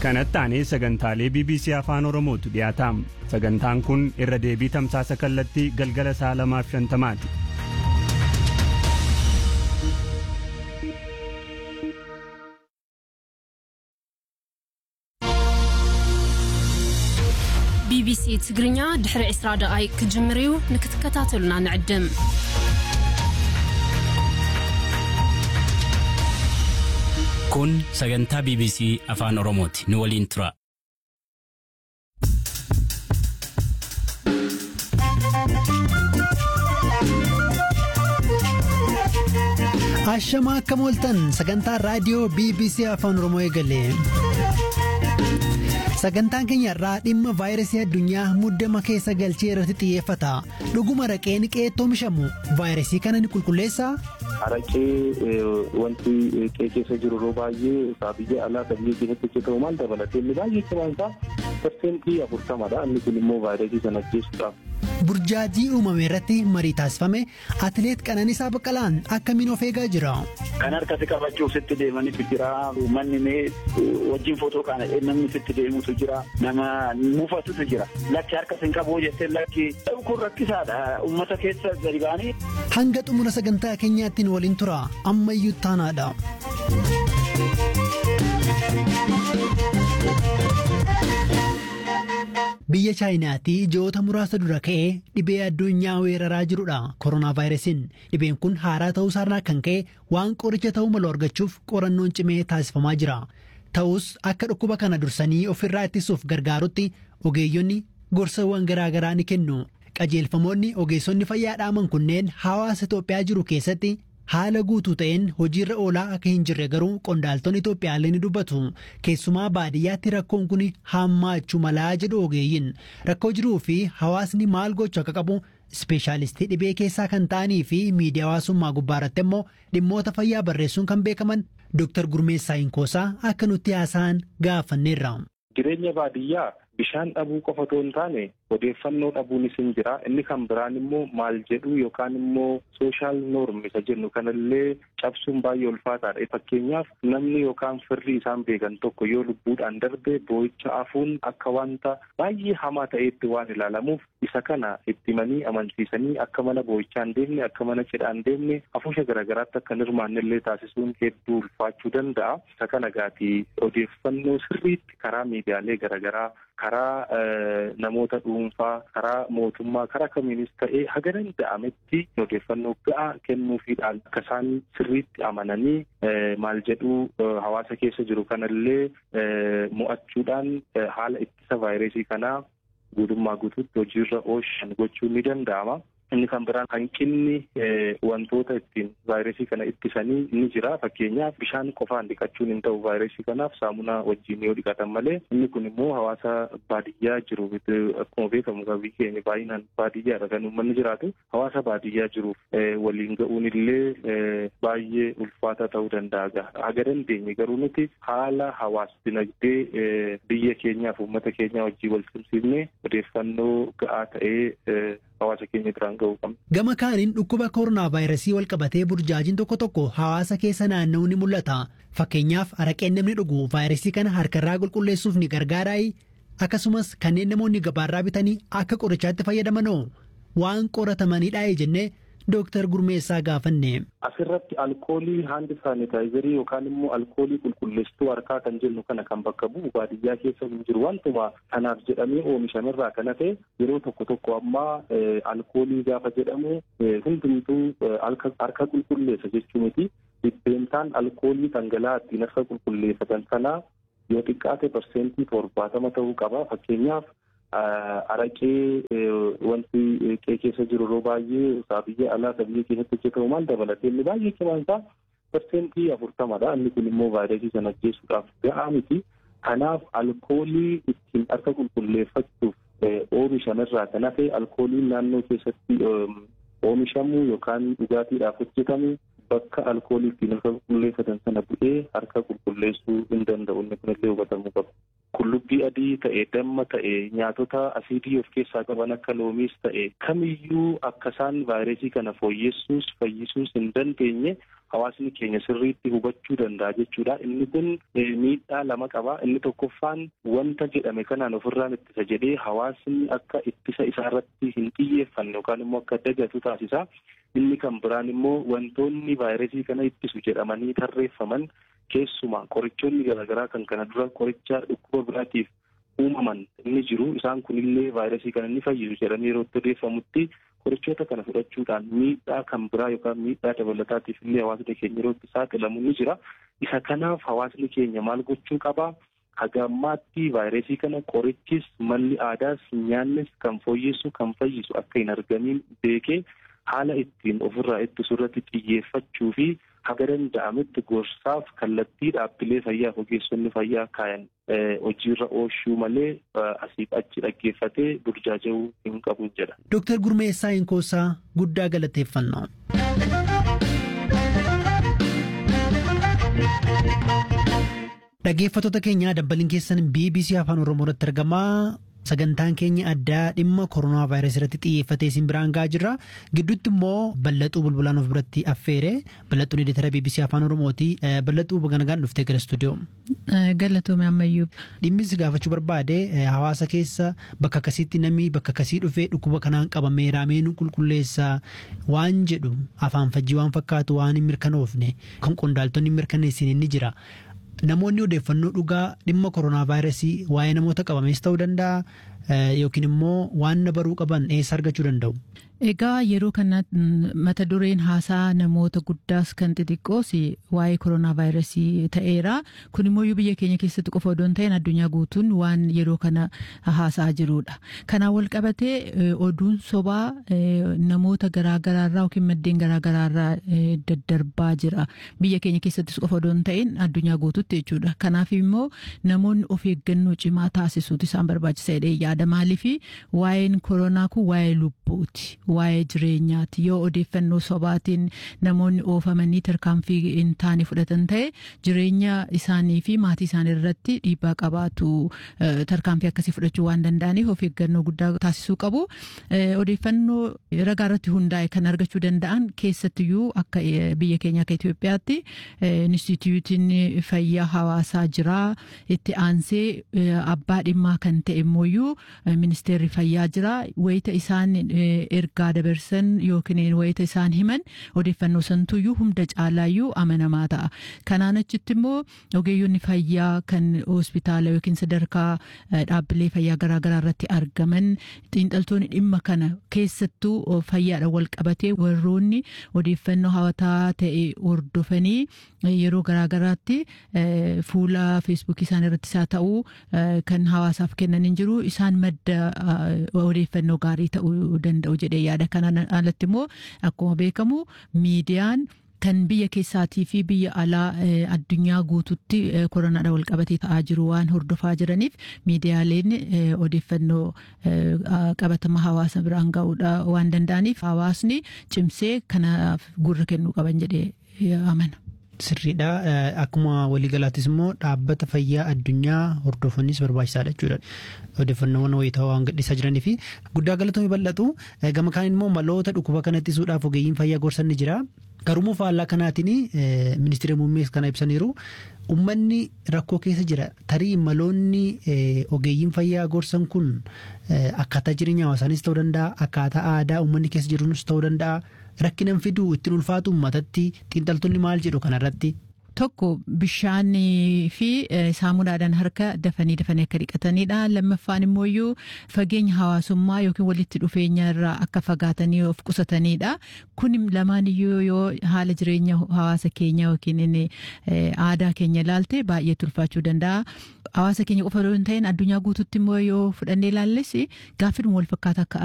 kanatti aanee sagantaalee bbc afaan oromootu dhiyaataam sagantaan kun irra deebii tamsaasa kallattii galgala sa'a lamaaf shantamaati ቢቢሲ ትግርኛ ድሕሪ 20 ደቓይቅ ክጅምር እዩ ንክትከታተሉና ንዕድም kun sagantaa bbc afaan oromooti nu waliin tura Ashamaa akka mooltan sagantaa raadiyoo BBC afaan Oromoo eegale. Sagantaan keenya irraa dhimma vaayirasii addunyaa muddama keessa galchee irratti xiyyeeffata. Dhuguma araqeen qeetti oomishamu vaayirasii kana ni qulqulleessaa? Araqee wanti qee keessa jiru yeroo baay'ee biyya alaa kan biyya keessatti hojjetamu maal dabalatee inni baay'ee cimaan isaa parsentii afurtamadha. Inni kun immoo vaayirasii sana ajjeesuudhaaf. Burjaajii uumame irratti marii taasifame atileet Qananiisaa Baqqalaan akkamiin of eegaa jira? Kan harkatti qabachuuf sitti deemanitu jira. Manni mee wajjin footoo kana namni sitti deemutu jira. Nama mufatutu jira. Lakki harka sin qabu jettee lakki kun rakkisaadha. Uummata keessa gadi ba'anii. Hanga xumura sagantaa keenyaattiin waliin tura. Ammayyuu taanaadha. Biyya chaayinaatii ji'oota muraasa dura ka'ee dhibee addunyaa weeraraa jirudha koronaa vaayirasiin dhibeen kun haaraa ta'uu isaarraa kan ka'e waan qoricha ta'uu malu argachuuf qorannoon cimee taasifamaa jira ta'us akka dhukkuba kana dursanii ofirraa ittisuuf gargaarutti ogeeyyonni gorsawwan garaagaraa ni kennu qajeelfamoonni ogeessonni fayyaa dhaaman kunneen hawaasa Itoophiyaa jiru keessatti haala guutuu ta'een hojiirra oolaa akka hin jirre garuu qondaaltonni Itoophiyaallee ni dubbatu keessumaa baadiyyaatti rakkoon kun hammaachuu malaa jedhu ogeeyyiin rakkoo jiruu fi hawaasni maal gochuu akka qabu ispeeshaalistii dhibee keessaa kan ta'anii fi miidiyaa hawaasummaa gubbaarratti immoo dhimmoota fayyaa barreessuun kan beekaman Dr. Gurmeessaa Inkoosaa akka nutti haasa'an gaafanneerra. Jireenya baadiyyaa bishaan dhabuu qofa otoo hin taane odeeffannoo dhabuunis hin jira inni kan biraan immoo maal jedhu yookaan immoo sooshaal noorm isa jennu kanallee cabsuun baay'ee ulfaataadha fakkeenyaaf namni yookaan firri isaan beekan tokko yoo lubbuudhaan darbe boo'icha afuun akka wanta baay'ee hamaa ta'eetti waan ilaalamuuf isa kana itti himanii amansiisanii akka mana boo'ichaan deemne akka mana cidhaan deemne hafuusha garaagaraatti akka hirmaannillee taasisuun hedduu ulfaachuu danda'a isa kana gaatii odeeffannoo sirriitti karaa miidiyaalee garaagaraa karaa namoota dhuunfaa karaa mootummaa karaa kamiinis ta'ee haga danda'ametti odeeffannoo ga'aa kennuufiidhaan akka isaan sirriitti amananii maal jedhuu hawaasa keessa jiru kanallee mo'achuudhaan haala ittisa vaayirasii kanaa guutummaa guutuutti hojiirra oolchan gochuun ni danda'ama. Inni kan biraan hanqinni wantoota ittiin vaayirasii kana ittisanii ni jira. Fakkeenyaaf bishaan qofaan dhiqachuun hin ta'u vaayirasii kanaaf saamunaa wajjin yoo dhiqatan malee inni kun immoo hawaasa baadiyyaa jiru akkuma beekamu biyyi keenya baay'inaan baadiyyaadha kan uummanni jiraatu hawaasa baadiyyaa jiruuf waliin ga'uun illee baay'ee ulfaataa ta'uu danda'a. Haga dandeenye garuu nuti haala hawaas dinagdee biyya keenyaaf uummata keenyaa wajjin wal simsiifnee odeeffannoo ga'aa ta'ee hawaasa keenya biraan ga'uu qabna. Gama kaaniin dhukkuba koronaa vaayirasii wal qabatee burjaajiin tokko tokko hawaasa keessa naanna'uu ni mul'ata. Fakkeenyaaf araqeen namni dhugu vaayirasii kana harkarraa qulqulleessuuf ni gargaaraayi. Akkasumas kanneen namoonni gabaarraa bitanii akka qorichaatti fayyadamanoo waan qoratamanidha jennee Dooktar Gurmeessaa gaafanne. Asirratti alkoolii haandi saanitaayizarii yookaan immoo alkoolii qulqulleessituu harkaa kan jennu kana kan bakka bu'u baadiyyaa keessa hin jiru wantuma kanaaf jedhamee oomishamerraa kan hafe yeroo tokko tokko ammaa alkoolii gaafa jedhamu hundumtuu harka qulqulleessa jechuu miti dhibbeentaan alkoolii dhangala'aa ittiin harka qulqulleeffatan sanaa yoo xiqqaate parsentii torbaatama ta'uu qaba fakkeenyaaf. araqee wanti qee keessa jiru yeroo baay'ee biyya alaa biyya keessatti hojjetamu maal dabalatee inni baay'ee cimaan isaa parsentii afurtamadha inni kun immoo vaayirasii sana ajjeesuudhaaf ga'aa miti kanaaf alkoolii ittiin harka qulqulleeffachuuf oomishamerraa kan hafe alkooliin naannoo keessatti oomishamu yookaan dhugaatiidhaaf hojjetamu bakka alkoolii ittiin harka qulqulleeffatan sana bu'ee harka qulqulleessuu hin danda'u inni kunillee hubatamuu qaba. Qullubbii adii ta'e damma ta'e nyaatota asiidii of keessaa qaban akka loomiis ta'e kamiyyuu akka isaan vaayirasii kana fooyyessuus fayyisuus hin dandeenye hawaasni keenya sirriitti hubachuu danda'a jechuudha. Inni kun miidhaa lama qaba. Inni tokkoffaan wanta jedhame kanaan ofirraan ittisa jedhee hawaasni akka ittisa isaarratti hin xiyyeeffanne yookaan immoo akka dagatu taasisa. Inni kan biraan immoo wantoonni vaayirasii kana ittisu jedhamanii tarreeffaman keessumaa qorichoonni garaagaraa kan kana dura qoricha dhukkuba biraatiif uumaman inni jiru isaan kunillee vaayirasii kana ni fayyisu jedhamee yeroo itti odeeffamutti qorichoota kana fudhachuudhaan miidhaa kan biraa yookaan miidhaa dabalataatiif illee hawaasni keenya yeroo itti saaxilamu ni jira. Isa kanaaf hawaasni keenya maal gochuu qabaa? Haga ammaatti vaayirasii kana qorichis malli aadaas nyaannis kan fooyyessu kan fayyisu akka hin argamiin beekee haala ittiin ofirraa ittisu irratti xiyyeeffachuu fi haga danda'ametti gorsaaf kallattii dhaabbilee fayyaa ogeessonni fayyaa kaayan hojiirra oolchuu malee asiif achi dhaggeeffatee burjaaja'uu hin qabu jedha. Dooktar Gurmeessaa Inkoosaa guddaa galateeffannaa. Dhaggeeffattoota keenyaa dabbaliin keessan BBC Afaan Oromoo irratti argamaa. Sagantaan keenya addaa dhimma koronaa vaayirasii irratti xiyyeeffatee isin biraan gahaa jirra. Gidduutti immoo ballaxuu bulbulaan of biratti affeere. Ballaxuun editara BBC Afaan Oromooti. Ballaxuu baganagaan dhuftee gara istuudiyoo. Galatoome ammayyuu. Dhimmis gaafachuu barbaade hawaasa keessa bakka akkasiitti namni bakka akkasii dhufee dhukkuba kanaan qabamee raameen qulqulleessaa waan jedhu afaan fajjii waan fakkaatu waan hin mirkanoofne kan qondaaltonni hin mirkaneessine ni jira. Namoonni odeeffannoo dhugaa dhimma koronaa vaayirasii waa'ee namoota qabamees ta'uu danda'a yookiin immoo waan baruu qaban eessa argachuu danda'u. Egaa yeroo kana mata dureen haasaa namoota guddaas kan xixiqqoos waa'ee koronaa vaayirasii ta'eera. Kun immoo biyya keenya keessatti qofa odoo hin ta'in addunyaa guutuun waan yeroo kana haasaa jirudha. Kanaan wal qabatee oduun sobaa namoota garaagaraarraa yookiin maddeen garaagaraarraa daddarbaa jira. Biyya keenya keessattis qofa odoo hin ta'in addunyaa guututti jechuudha. Kanaaf immoo namoonni of eeggannoo cimaa taasisuutu isaan barbaachisa jedhee yaada. Maaliif waa'een koronaa kun waa'ee lubbuuti. waa'ee jireenyaati yoo odeeffannoo sobaatiin namoonni oofamanii tarkaanfii hin taane fudhatan ta'e jireenya isaanii fi maatii isaanii irratti dhiibbaa qabaatu tarkaanfii akkasii fudhachuu waan danda'aniif of eeggannoo guddaa taasisuu qabu. Odeeffannoo ragaa irratti hundaa'e kan argachuu danda'an keessattiyyuu akka biyya keenya akka Itoophiyaatti Inistituutiin fayyaa hawaasaa jira itti aansee abbaa dhimmaa kan ta'e immoo ministeerri fayyaa jira wayita isaan ergaa dabarsan yookiin wayita isaan himan odeeffannoo santuyyuu hunda caalaayyuu amanamaa ta'a. Kanaan achitti immoo ogeeyyonni fayyaa kan hospitaala yookiin sadarkaa dhaabbilee fayyaa garaagaraa irratti argaman xiinxaltoonni dhimma kana keessattuu fayyaadhaan wal qabatee warroonni odeeffannoo hawataa ta'e hordofanii yeroo garaagaraatti fuula feesbuukii isaan irratti isaa ta'uu kan hawaasaaf kennan hin jiru isaan madda odeeffannoo gaarii ta'uu danda'u jedhee yaada kanaan alatti immoo akkuma beekamu miidiyaan kan biyya keessaatii fi biyya alaa addunyaa guututti koronaadhaan wal qabatee ta'aa jiru waan hordofaa jiraniif miidiyaaleen odeeffannoo qabatama hawaasa biraan ga'uudha waan danda'aniif hawaasni cimsee kanaaf gurra kennuu qaban jedhee amana. Sirriidha. Akkuma waliigalaattis immoo dhaabbata fayyaa addunyaa hordofanis barbaachisaadha jechuudha. Odeeffannoowwan wayitaawaa waan gadhiisaa jiranii fi guddaa galatoomii bal'atu. Gama kaan immoo maloota dhukkuba kana ittisuudhaaf ogeeyyiin fayyaa gorsan ni jira. Garuu faallaa kanaatiin ministeera muummees kana ibsaniiru. Uummanni rakkoo keessa jira. Tarii maloonni ogeeyyiin fayyaa gorsan kun akkaataa jireenya hawaasaanis ta'uu danda'a. Akkaataa aadaa uummanni keessa jiruunis ta'uu danda'a. Rakkinan fiduu ittiin ulfaatu uummatatti xiinxaltoonni maal jedhu kanarratti. Tokko bishaanii fi saamunaadhaan harka dafanii dafanii akka dhiqatanidha. Lammaffaan immoo fageenya hawaasummaa yookiin walitti dhufeenya irraa akka fagaatanii of qusatanidha. Kun lamaan iyyuu yoo haala jireenya hawaasa keenya yookiin aadaa keenya ilaalte baay'ee ulfaachuu danda'a. Hawaasa keenya qofa yoo hin ta'in addunyaa guututti immoo yoo fudhannee ilaalles gaaffii wal fakkaataa akka